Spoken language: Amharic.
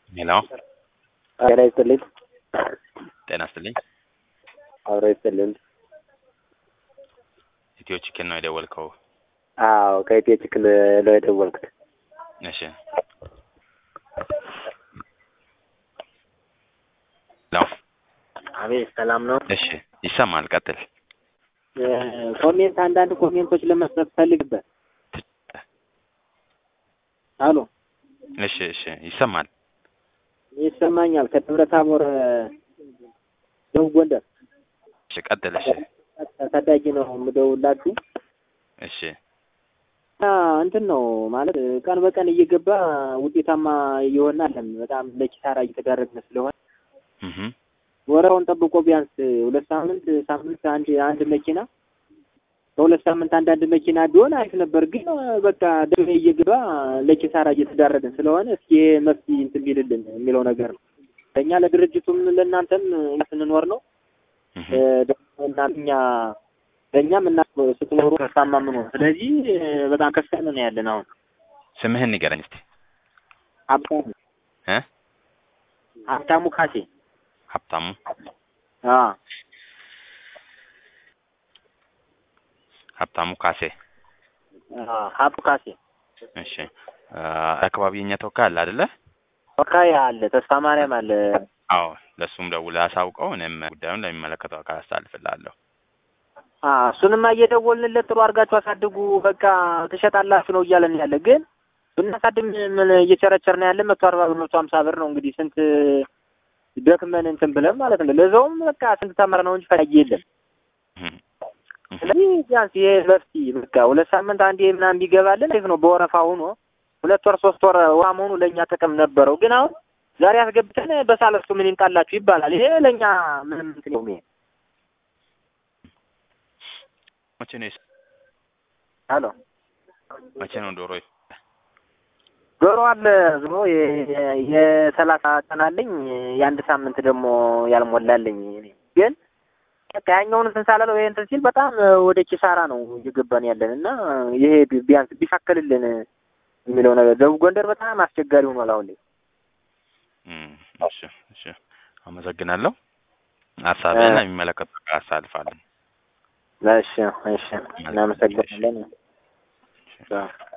ሄሎ ጤና ይስጥልኝ። ጤና ይስጥልኝ። አብሮ ይስጥልኝ። ኢትዮ ቺክን ነው የደወልከው? አዎ ከኢትዮ ቺክን ነው የደወልኩት። እሺ ሄሎ አቤት ሰላም ነው። እሺ ይሰማል። ቀጥል። ኮሜንት አንዳንድ ኮሜንቶች ለመስጠት ፈልግበት። አሎ እሺ እሺ ይሰማል። ይሰማኛል። ከደብረ ታቦር ደቡብ ጎንደር እሺ ቀጥል። እሺ ታዳጊ ነው የምደውላችሁ። እሺ እና እንትን ነው ማለት ቀን በቀን እየገባ ውጤታማ እየሆነ አለን። በጣም ለኪሳራ እየተዳረግን ስለሆነ እህ ወረውን ጠብቆ ቢያንስ ሁለት ሳምንት ሳምንት አንድ አንድ መኪና በሁለት ሳምንት አንዳንድ መኪና ቢሆን አሪፍ ነበር። ግን በቃ ደሜ እየገባ ለኪሳራ እየተዳረግን ስለሆነ እስኪ መፍትሄ እንትን ቢልልን የሚለው ነገር ነው። ለእኛ ለድርጅቱም ለእናንተም እኛ ስንኖር ነው እህ ደግሞ እናንተ እኛ ለእኛም እና ስትኖሩ ከሳማ ምን ሆነ። ስለዚህ በጣም ከፍተን ነው ያለን አሁን ስምህን ንገረኝ እስቲ። ሀብታሙ እ ሀብታሙ ካሴ ሀብታሙ አ ሀብታሙ ካሴ። አ ሀብቱ ካሴ እሺ አ አካባቢ የኛ ተወካይ አለ አይደለ? ወካይ አለ ተስፋ ማርያም አለ አዎ ለእሱም ደውለህ አሳውቀው። እኔም ጉዳዩን ለሚመለከተው አካል አስተላልፍልሃለሁ። አ እሱንማ እየደወልንለት ጥሩ አድርጋችሁ አሳድጉ፣ በቃ ትሸጣላችሁ ነው እያለን ያለ። ግን ብናሳድም ምን እየቸረቸርን ያለ መቶ አርባ ብር መቶ ሀምሳ ብር ነው እንግዲህ ስንት ደክመን እንትን ብለን ማለት ነው። ለዛውም በቃ ስንት ተመር ነው እንጂ ፈላጊ የለም። እህ ስለዚህ ቢያንስ ይሄ መፍትሄ በቃ ሁለት ሳምንት አንዴ ምናምን ቢገባልን አሪፍ ነው። በወረፋ ሆኖ ሁለት ወር ሶስት ወር ውሃ መሆኑ ለእኛ ጥቅም ነበረው። ግን አሁን ዛሬ አስገብተን በሳለስቱ ምን ይምጣላችሁ ይባላል። ይሄ ለእኛ ምንም እንትን ነው። ይሄ መቼ ነው የስ- አሎ መቼ ነው ዶሮ ዶሮ አለ ዝሞ የሰላሳ ቀን አለኝ የአንድ ሳምንት ደግሞ ያልሞላልኝ እኔ ግን በቃ ያኛውን እንትን ሳላለው ይሄ እንትን ሲል በጣም ወደ ኪሳራ ነው እየገባን ያለን እና ይሄ ቢ- ቢያንስ ቢሻከልልን የሚለው ነገር ደቡብ ጎንደር በጣም አስቸጋሪ ሆኗል አሁን ላይ። እም እሺ እሺ አመሰግናለሁ። ሀሳብህን ለሚመለከተው አካል አሳልፋለሁ። እሺ እሺ እናመሰግናለን። አዎ